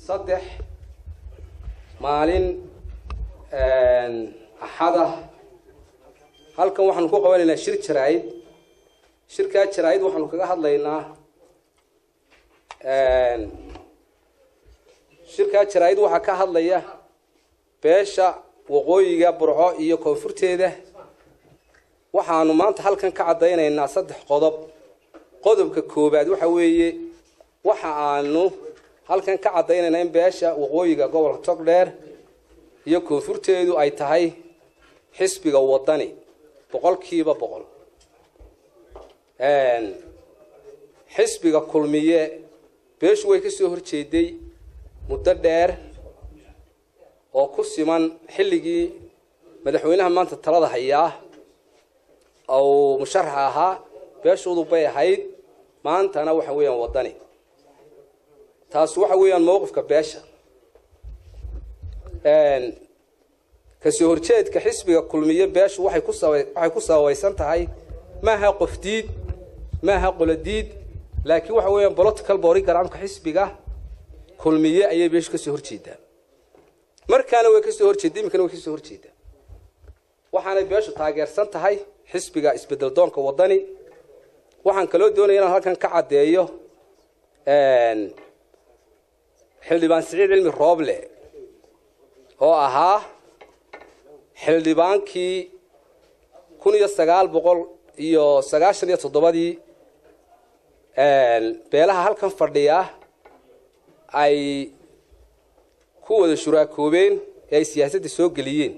saddex maalin axada halkan waxaanu ku qabanaynaa shir jaraa'id shirkaa jaraa'id waxaanu kaga hadlaynaa shirkaa jaraa'id waxaa ka hadlaya beesha waqooyiga burco iyo koonfurteeda waxaanu maanta halkan ka caddaynaynaa saddex qodob qodobka koowaad waxa weeye waxa aanu halkan ka caddaynaynaa in beesha waqooyiga gobolka togdheer iyo koonfurteedu ay tahay xisbiga wadani boqolkiiba boqol xisbiga kulmiye beeshu way ka soo horjeeday muddo dheer oo ku siman xilligii madaxweynaha maanta talada hayaa ou musharax ahaa beeshuudu bay ahayd maantana waxa weeyaan wadani taas waxa weeyaan mowqifka beesha kasoo horjeedka xisbiga kulmiye beeshu waxay ku saba waxay ku sababaysan tahay maaha qofdiid maaha qolodiid laakiin waxa weeyaan political borygramka xisbiga kulmiye ayay beeshu kasoo horjeedaa markaana way kasoo horjeeda iminkana way kasoo horjeedaa waxaanay beeshu taageersan tahay xisbiga isbedel doonka wadani waxaan kaloo doonaya inaan halkan ka caddeeyo xildhibaan siciid cilmi rooble oo ahaa xildhibaankii kun iyo sagaal boqol iyo sagaashan iyo toddobadii beelaha halkan fadhiya ay ku wada shuraakoobeen ee ay siyaasadda soo geliyeen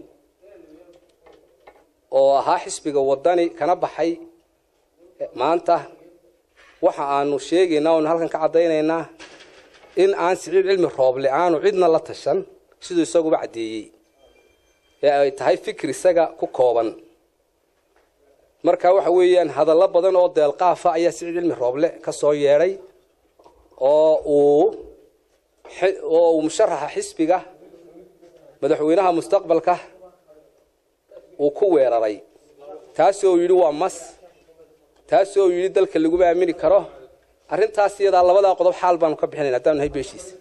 oo ahaa xisbiga wadani kana baxay maanta waxa aanu sheegaynaa oonu halkan ka caddaynaynaa in aan siciid cilmi rooble aanu cidna la tashan siduu isaguba caddeeyey ee ay tahay fikir isaga ku kooban marka waxa weeyaan hadallo badan oo deelqaafa ayaa siciid cilmi rooble ka soo yeedhay oo uu oo uu musharaxa xisbiga madaxweynaha mustaqbalka uu ku weeraray taasoo yidhi waa mas taasoo yidhi dalka laguma aamini karo arrintaas iyadaa labadaa qodob xaal baanu ka bixinayna haddaanu nahay beeshiisa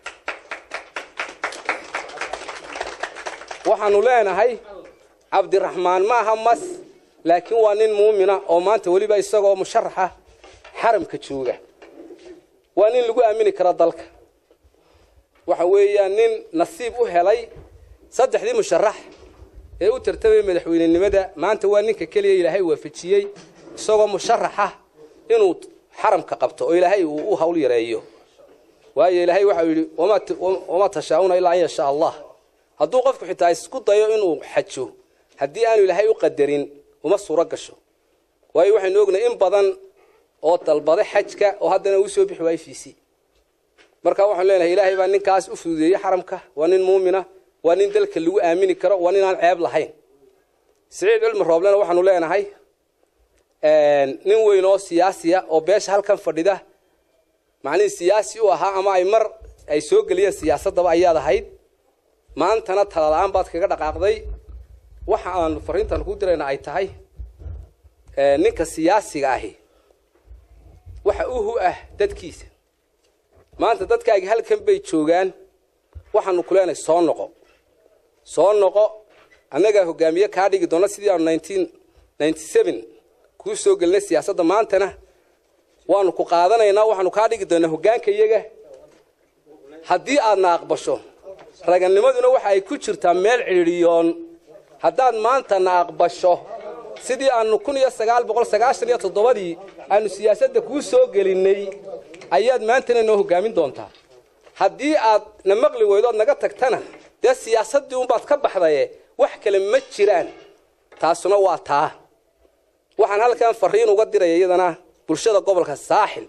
waxaanu leenahay cabdiraxmaan ma aha mas laakiin waa nin muumina oo maanta weliba isagoo musharaxa xaramka jooga waa nin lagu aamini karo dalka waxa weeyaan nin nasiib u helay saddexdii musharax ee u tartamaya madaxweynenimada maanta waa ninka keliya ilaahay waafajiyey isagoo musharaxa inuu xaramka qabto oo ilaahay uu u hawl yareeyo waayo ilaahay waxau yidhi wamaa tashaa'una ilaa an yashaa allah hadduu qofku xitaa isku dayo inuu xajo haddii aanu ilaahay u qadarin uma suuro gasho waayo waxaynu ognahay in badan oo dalbaday xajka oo haddana uu soo bixi waayo fiisi marka waxaanu leenahay ilaahay baa ninkaas u fududeeyey xaramka waa nin muumina waa nin dalka lagu aamini karo waa nin aan ceeb lahayn siciid cilmi rooblena waxaanu leenahay nin weyn oo siyaasiya oo beesha halkan fadhida macnihii siyaasi u ahaa ama ay mar ay soo geliyeen siyaasaddaba ayaad ahayd maantana talala-aan baad kaga dhaqaaqday waxa aanu fariintan ku dirayna ay tahay ninka siyaasiga ahi waxa uhu ah dadkiisa maanta dadkaagi halkan bay joogaan waxaanu ku leenahay soo noqo soo noqo annagaa hogaamiye kaa dhigi doona sidii aanu nineteen ninety seven kuu soo gelinay siyaasadda maantana waanu ku qaadanaynaa waxaanu kaa dhigi doonaa hoggaanka iyaga haddii aadna aqbasho raganimaduna waxa ay ku jirtaa meel cidhiidhiyoon haddaad maantana aqbasho sidii aanu kun iyo sagaal boqol sagaashan iyo toddobadii aanu siyaasadda kuu soo gelinnay ayaad maantana noo hoggaamin doontaa haddii aad na maqli weydo ood naga tagtana dee siyaasaddii unbaad ka baxdaye wax kale ma jiraan taasuna waa taa waxaan halkan fariin uga diraya iyadana bulshada gobolka saaxil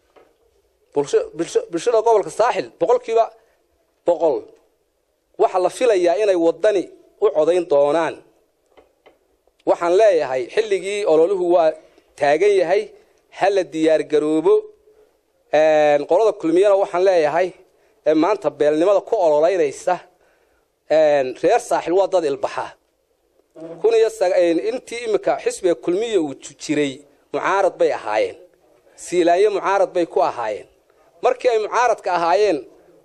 bulshada gobolka saaxil boqolkiiba boqol waxaa la filayaa inay waddani u codayn doonaan waxaan leeyahay xilligii ololuhu waa taagan yahay ha la diyaargaroobo qolada kulmiyana waxaan leeyahay maanta beelnimada ku ololeynaysa reer saaxil waa dad ilbaxa kun iyo intii imika xisbiga kulmiya uu jiray mucaarad bay ahaayeen siilaanyo mucaarad bay ku ahaayeen markii ay mucaaradka ahaayeen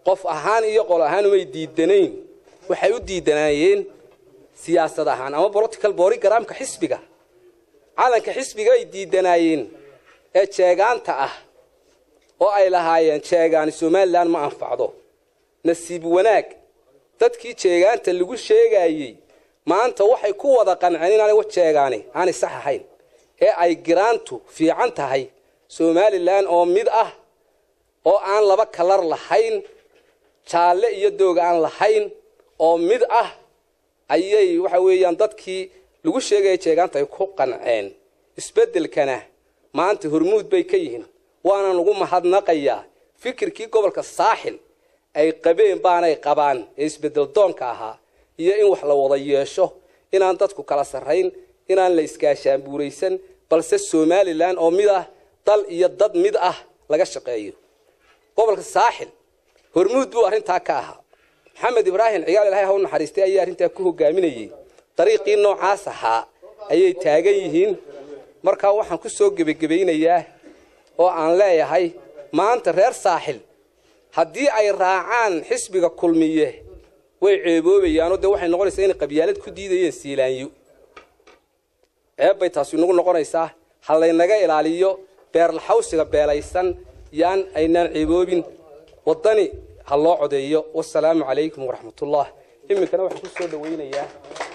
qof ahaan iyo qol ahaan umay diidanayn waxay u diidanaayeen siyaasad ahaan ama political borogramka xisbiga calanka xisbiga ay diidanaayeen ee jeegaanta ah oo ay lahaayeen jeegaani somalilan ma anfacdo nasiib wanaag dadkii jeegaanta lagu sheegaayey maanta waxay ku wada qanceen inaanay wa jeegaani aanay sax ahayn ee ay giraantu fiican tahay somalilan oo mid ah oo aan laba kalar lahayn jaalle iyo doog aan lahayn oo mid ah ayay waxa weeyaan dadkii lagu sheegaya jeegaanta ay ku qanceen isbeddelkana maanta hormuud bay ka yihiin waana lagu mahadnaqayaa fikirkii gobolka saaxil ay qabeen baanay qabaan ee isbeddel doonka ahaa iyo in wax la wada yeesho inaan dadku kala sarrayn inaan la iskaashaanbuuraysan balse somalilan oo mid ah dal iyo dad mid ah laga shaqeeyo gobolka saaxil hormuud buu arrintaa ka ahaa maxamed ibraahim cigaal ilahay ha u naxariistay ayaa arrintaa ku hogaaminayey dariiqii noocaas ahaa ayay taagan yihiin markaa waxaan ku soo gebagebaynayaa oo aan leeyahay maanta reer saaxil haddii ay raacaan xisbiga kulmiye way ceeboobayaanoo dee waxay noqonaysaa inay qabyaalad ku diidayeen siilaanyo ceebbay taasi nagu noqonaysaa ha laynaga ilaaliyo beerlaxawsiga beelaysan yaan aynaan ceeboobin waddani ha loo codeeyo wasalaamu calaykum waraxmatullah iminkana waxaan ku soo dhawaynayaa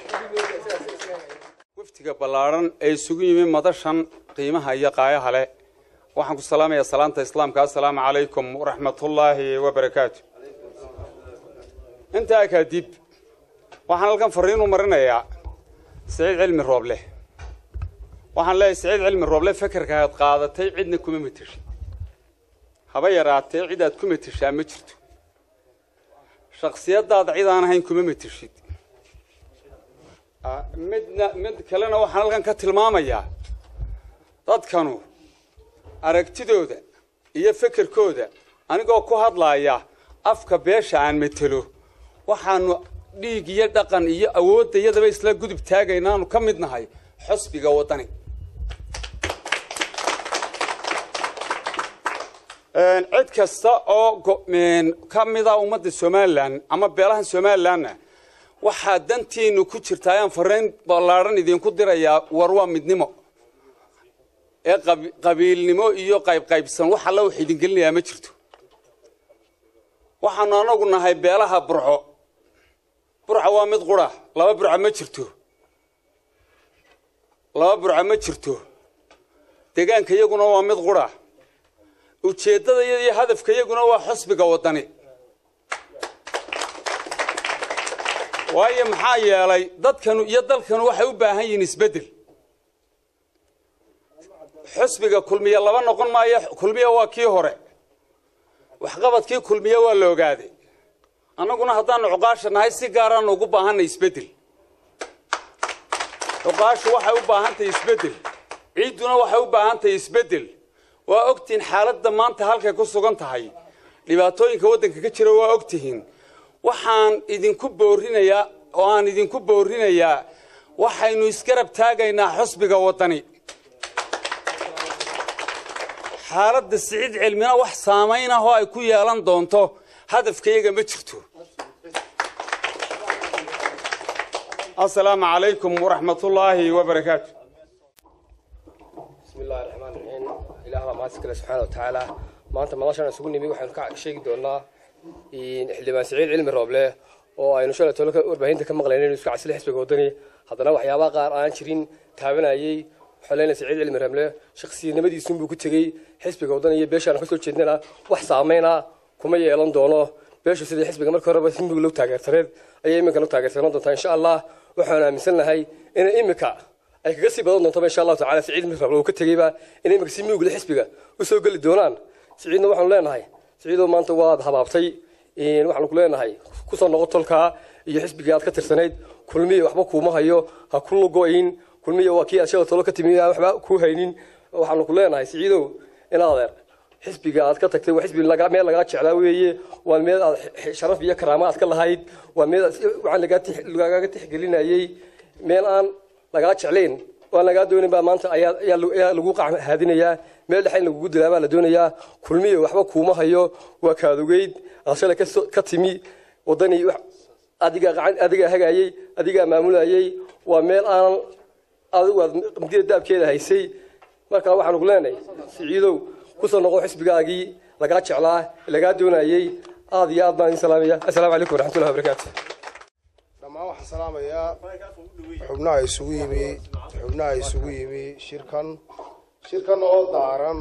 waftiga ballaadhan ee isugu yimi madashan qiimaha iyo qaayaha leh waxaan ku salaamayaa salaanta islaamka assalaamu calaykum waraxmatullaahi wabarakaatu intaa kadib waxaan halkan fariin u marinayaa siciid cilmi rooble waxaan leeyahay siciid cilmi rooble fekerka aad qaadatay cidna kuma mateshid haba yaraatee cid aad ku mateshaa ma jirto shaksiyadaada cid aan ahayn kuma mateshid midna mid kalena waxaan halkan ka tilmaamayaa dadkanu aragtidooda iyo fekerkooda anigoo ku hadlaaya afka beesha aan matelo waxaanu dhiig iyo dhaqan iyo awoodda iyadaba isla gudub taagaynaanu ka mid nahay xusbiga waddani cid kasta oo ka mida ummadda somalilan ama beelahan somalilanna waxaa dantiinu ku jirta ayaan fariin ballaadhan idinku dirayaa war waa midnimo ee qabiilnimo iyo qaybqaybsan wax alla wax idin gelinayaa ma jirto waxaanu anagu nahay beelaha burco burca waa mid qura laba burca ma jirto laba burca ma jirto deegaanka iyaguna waa mid qura ujeeddada iyo hadafka iyaguna waa xusbiga waddani waayo maxaa yeelay dadkanu iyo dalkanu waxay u baahan yihiin isbeddel xusbiga kulmiye laba noqon maayo kulmiye waa kii hore waxqabadkii kulmiye waa la ogaaday annaguna haddaanu cuqaasha nahay si gaaraanu ugu baahanay isbeddel cuqaashu waxay u baahantahay isbeddel ciidduna waxay u baahantahay isbeddel waa ogtihiin xaaladda maanta halkay ku sugan tahay dhibaatooyinka waddanka ka jira waa ogtihiin waxaan idinku boorinayaa oo aan idinku boorinayaa waxaynu isgarab taagaynaa xusbiga waddani xaaladda siciid cilmina wax saamayn ah oo ay ku yeelan doonto hadafkayaga ma jirto asalaamu calaykum waraxmatullaahi wabarakaatu bismi illahi raxmaan raxiim ilaah baa mahadsi kale subxaana wa tacaala maanta madashan isugu nimi waxaynu ka sheegi doonaa xildhibaan siciid cilmi rooble oo aynu shalay tolo warbaahinta ka maqlayna inu iska casile xisbiga waddani haddana waxyaabaha qaar aan jirin taabanayey waxaa leenahay siciid cilmi rooble shakhsiyanimadiisunbuu ku tegey xisbiga waddani iyo beeshaan kasoo jeednana wax saameyna kuma yeelan doono beeshu sidii xisbiga markii horeba simbiga loo taageersaneed ayay iminkan u taageersanaan doontaa insha allah waxaanu aaminsannahay inay iminka ay kaga sii badan doontoba insha allahu tacala siciid mirable uu ka tegeyba inay iminka si miugla xisbiga usoo geli doonaan siciidna waxaanu leenahay siciidoo maanta waad habaabtay waxaanu ku leenahay kusoo noqo tolkaa iyo xisbigii aad ka tirsanayd kulmiya waxba kuuma hayo ha ku lugo-in kulmiya waa kii aad shala tolo ka timi aan waxba kuu haynin waxaanu ku leenahay siciidow inaad adeer xisbiga aad ka tagtay waa xisbi meel lagaa jeclaa weeye waa meel aad sharaf iyo karaama aad ka lahayd waa meel waxaan lagaaga tixgelinayey meel aan lagaa jeclayn waan lagaa doonin baa maanta ayaa lagu haadinayaa meel dhexa in lagugu dilaa baa la doonayaa kulmiya waxba kuuma hayo waa kaadogeyd shalay ka timi wadani adigaa gacan adigaa hagaayey adigaa maamulayey waa meel aanan adigu aad qamdida daabkeeda haysay markaa waxaanu ku leenahay siciidow kusoo noqo xisbigaagii lagaa jeclaa lagaa doonayey aad iyo aad baan idin salaamaya assalaamu calaykum waraxmatullahi wabarakaatu dhammaan waxaan salaamayaa xubnaha isugu yimi xubnaha isugu yimi shirkan shirkan oo daaran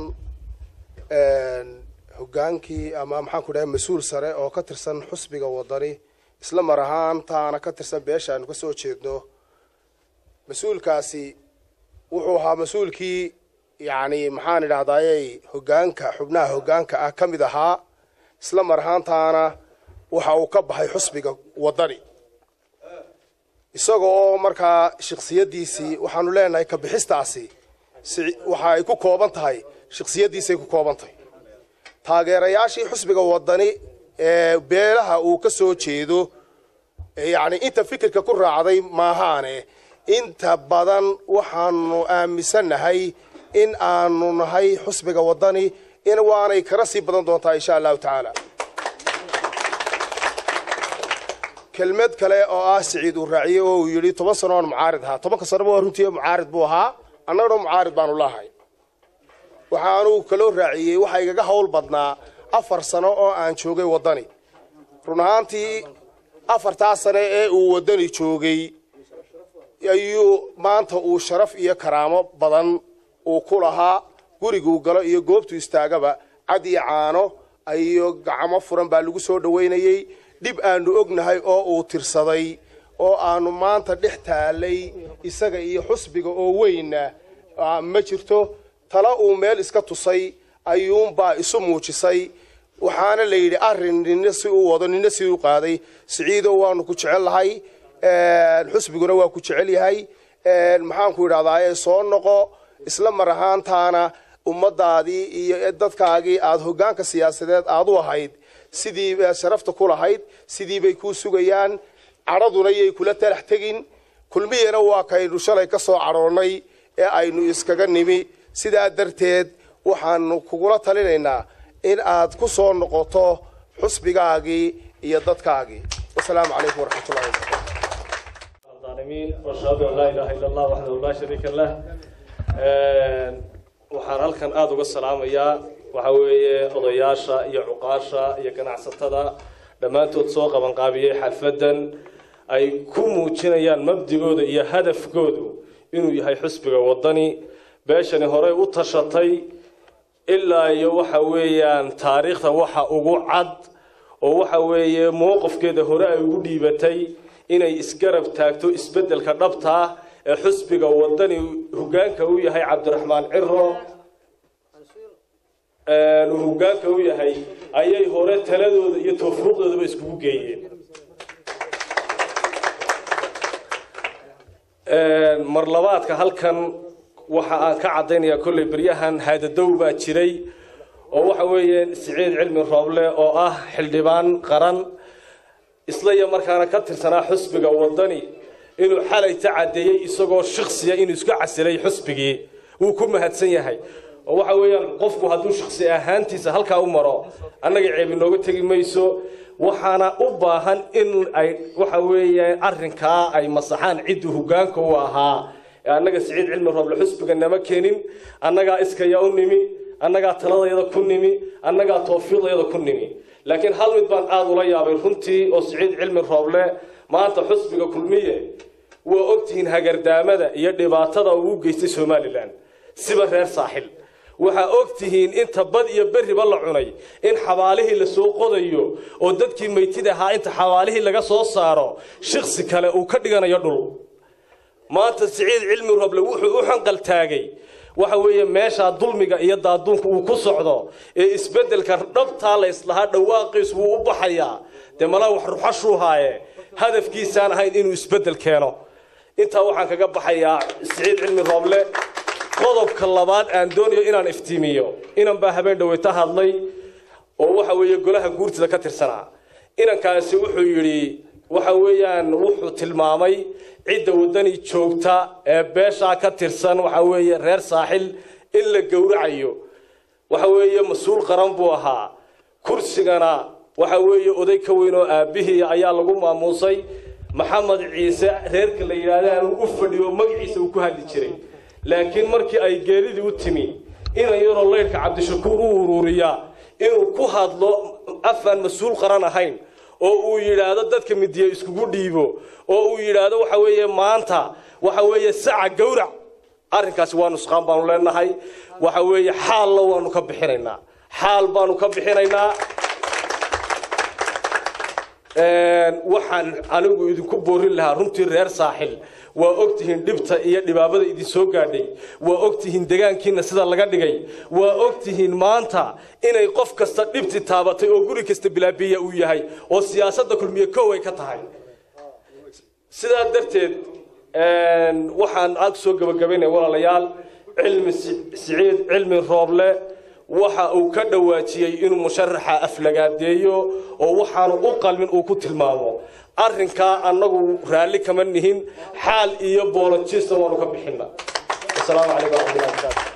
hoggaankii ama maxaan ku dhahay mas-uul sare oo ka tirsan xusbiga wadani isla mar ahaantaana ka tirsan beesha aanu ka soo jeedno mas-uulkaasi wuxuu ahaa mas-uulkii yacni maxaan idhahdayey hoggaanka xubnaha hoggaanka ah ka mid ahaa isla mar ahaantaana waxa uu ka baxay xusbiga wadani isaga oo markaa shaksiyadiisii waxaanu leenahay ka bixistaasi waxa ay ku kooban tahay shaksiyadiisay ku kooban tahay taageerayaashii xusbiga wadani ee beelaha uu ka soo jeedo yacni inta fikirka ku raacday maahaane inta badan waxaanu aaminsannahay in aanu nahay xusbiga wadani in waanay kala sii badan doontaa insha allahu tacaala kelmad kale oo ah siciid uu raaciyey oo uu yidhi toban sano oon mucaarid ahaa tobanka sanoba waa runtii mucaarid buu ahaa annagana mucaarid baanu lahay waxaanu kaloo raaciyey waxaa igaga hawl badnaa afar sano oo aan joogay waddani run ahaantii afartaa sane ee uu waddani joogay ayuu maanta uu sharaf iyo karaamo badan uu ku lahaa guriguu galo iyo goobtuu istaagaba cad iyo caano iyo gacmo furan baa lagu soo dhowaynayey dhib aanu ognahay oo uu tirsaday oo aanu maanta dhex taalay isaga iyo xusbiga oo weynna ma jirto tala uu meel iska tusay ayuunbaa isu muujisay waxaana la yidhi arrin nina si uu wado nina si u qaaday siciidow waanu ku jecel lahay xusbiguna waa ku jecel yahay maxaanku idhahdaa soo noqo isla mar ahaantaana ummadaadii iyo dadkaagii aada hoggaanka siyaasadeed aad u ahayd sidii sharafta ku lahayd sidii bay kuu sugayaan cadhaduna yay kula talax tegin kulmiyana waa kaynu shalay ka soo cadhoonnay ee aynu iskaga nimi sidaa darteed waxaanu kugula talinaynaa in aad ku soo noqoto xusbigaagii iyo dadkaagii wasalaamu calaykum waraxmatullahi wabarakatu الظالمين واشهد ان لا اله الا الله وحده لا شريك له waxaan halkan aada uga salaamayaa waxa weeye odayaasha iyo cuqaasha iyo ganacsatada dhammaantood soo qabanqaabiyey xalfadan ay ku muujinayaan mabdigooda iyo hadafkoodu inuu yahay xusbiga wadani beeshani horey u tashatay ilaa iyo waxa weeyaan taariikhda waxa ugu cad oo waxa weeye mowqifkeeda hore ay ugu dhiibatay inay isgarab taagto isbeddelka dhabta ah ee xusbiga wadani hoggaanka u yahay cabdiraxmaan ciro uu hoggaanka u yahay ayay hore taladooda iyo tawfiiqdoodaba iskugu geeyeen mar labaadka halkan waxa aan ka caddaynayaa kolley beryahan haadadow baa jiray oo waxa weeye siciid cilmi rooble oo ah xildhibaan qaran isla iyo markaana ka tirsanaa xusbiga wadani inuu xalayta caddeeyey isagoo shaksiya inuu isku casilay xusbigii wuu ku mahadsan yahay oo waxa weeyaan qofku hadduu shaksi ahaantiisa halkaa u maro annaga ceeb inooga tegi mayso waxaana u baahan in ay waxa weeye arrinkaa ay masaxaan cidduu hoggaanka u ahaa ee annaga siciid cilmi rooble xusbiga nama keenin annagaa iskaya u nimi annagaa taladayada ku nimi annagaa tawfiiqdayada ku nimi laakiin hal mid baan aada ula yaabay runtii oo siciid cilmi rooble maanta xusbiga kulmiye waa ogtihiin hagardaamada iyo dhibaatada uu u geystay somalilan siba reer saaxil waxaa ogtihiin inta bad iyo berriba la cunay in xabaalihii la soo qodayo oo dadkii maytid ahaa inta xabaalihii laga soo saaro shiksi kale uu ka dhiganayo dhul maanta siciid cilmi roble wuxuu u xanqaltaagay waxa weeye meeshaa dulmiga iyo daaduunka uu ku socdo ee isbeddelka dhabtaa la islahaa dhawaaqiis wuu u baxayaa dee malaa wax ruxashuu haaye hadafkiisaan ahayn inuu isbeddel keeno intaa waxaan kaga baxayaa siciid cilmi rooble qodobka labaad aan doonayo inaan iftiimiyo inan baa habeen dhaweyta hadlay oo waxa weeye golaha guurtida ka tirsanaa inankaasi wuxuu yidhi waxa weeyaan wuxuu tilmaamay cidda waddani joogta ee beeshaa ka tirsan waxa weeye reer saaxil in la gowracayo waxa weeye mas-uul qaran buu ahaa kursigana waxa weeye oday ka weyn oo aabbihii ayaa lagu maamuusay maxamed ciise reerka la yidhaahda aanu u fadhiyo magaciisa uu ku hadli jiray laakiin markii ay geeridii u timi inan yaroo laydhka cabdishakuur u uruuriyaa inuu ku hadlo afaan mas-uul qaran ahayn oo uu yidhaahdo dadka midiya iskugu dhiibo oo uu yidhaahdo waxa weeye maanta waxa weeye saca gawrac arrinkaasi waa nusqaan baanu leenahay waxa weeye xaalna waanu ka bixinaynaa xaal baanu ka bixinaynaa waxaan anigu idinku boorin lahaa runtii reer saaxil waa ogtihiin dhibta iyo dhibaabada idin soo gaadhay waa ogtihiin degaankiina sida laga dhigay waa ogtihiin maanta inay qof kasta dhibti taabatay oo guri kasta bilaabiya uu yahay oo siyaasadda kulmiye kow ay ka tahay sidaa darteed waxaan ag soo gabagabaynaya walaalayaal cilmi siciid cilmi rooble waxa uu ka dhawaajiyey inuu musharaxa aflagaadeeyo oo waxaanu u qalmin uu ku tilmaamo arrinkaa annagu raalli kama nihin xaal iyo boolojista waanu ka bixina asalaamu calaykum waraxmatullahi wabarakaatu